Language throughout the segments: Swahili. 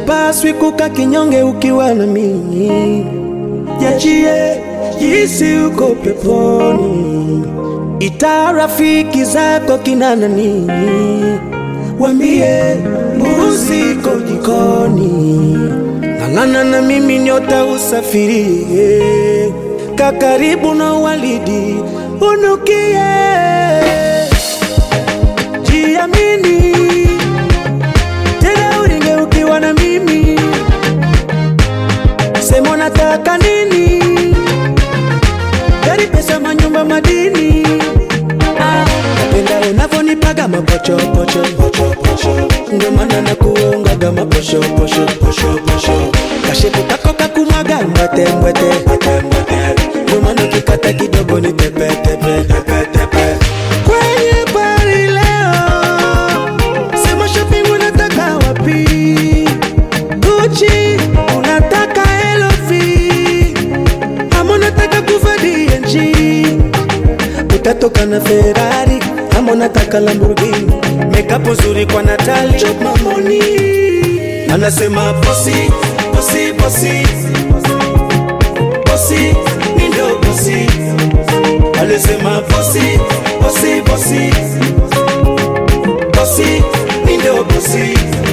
upaswi kuka kinyonge ukiwa na mimi. Jachie jisi uko peponi, ita rafiki zako kina nani, wambie mbuzi iko jikoni. Ng'ang'ana na mimi nyota usafirie, kakaribu na walidi unukie, jiamini tena uringe ukiwa na mimi, sema unataka nini, gari, pesa, manyumba, madini. Ah, napenda unavyonipaga mapochopocho ndio maana nakuongaga maposhoposho kashepu kako kakumwaga mbwete mbwete ndio maana ukikata kidogo ni tepetepe kwenye bari leo sema shopping unataka wapi Gucci unataka LV ama unataka kuva D&G utatoka na Ferrari ama unataka Lamborghini, makeup nzuri kwa Natali, chop mamoni. Anasema bosi bosi bosi bosi, mi ndo bosi. Alisema bosi bosi bosi bosi, mi ndo bosi.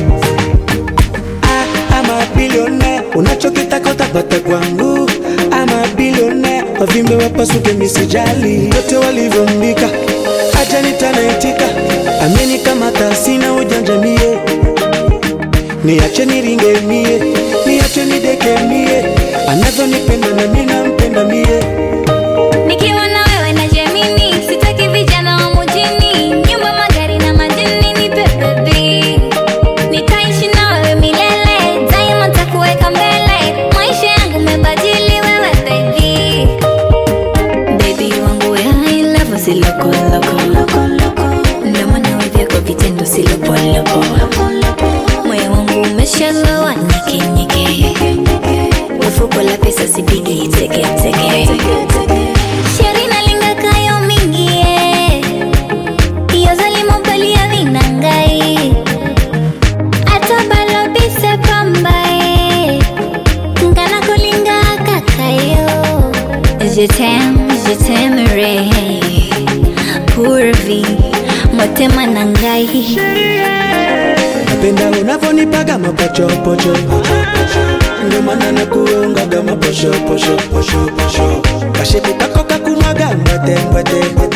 Ah, ama bilionea, unachokitaka utapata kwangu. Ama bilionea, wavimbe wapasuke, misijali yote walivyombika, acha nitanaitika. Ameni kama tasina ujanja mie, niache niringe mie, niache nideke mie, anavyonipenda na mimi nampenda mie. Nikiwa na wewe najiamini, sitaki vijana wa mjini, nyumba, magari na madini, nipe baby. Nitaishi na wewe milele, daima nitakuweka mbele, maisha yangu umebadili wewe baby. Baby wangu ya I love si loko loko ndio maana wewe vyako vitendo si lopo lopo. Moyo wangu umeshalowa nyeke nyeke, ufuko la pesa sipigi teke teke. Sheri nalinga kayo mingie, iyo zalimo balia vinangai, ata balo bise pambae, ngana kolinga kakayo. Je t'aime, je t'aimerai, pour vie, motema nangai. napenda unavyonipaga mapochopocho ndio maana nakuongaga maposhoposho kashepu kako kakumwaga mbwete mbwete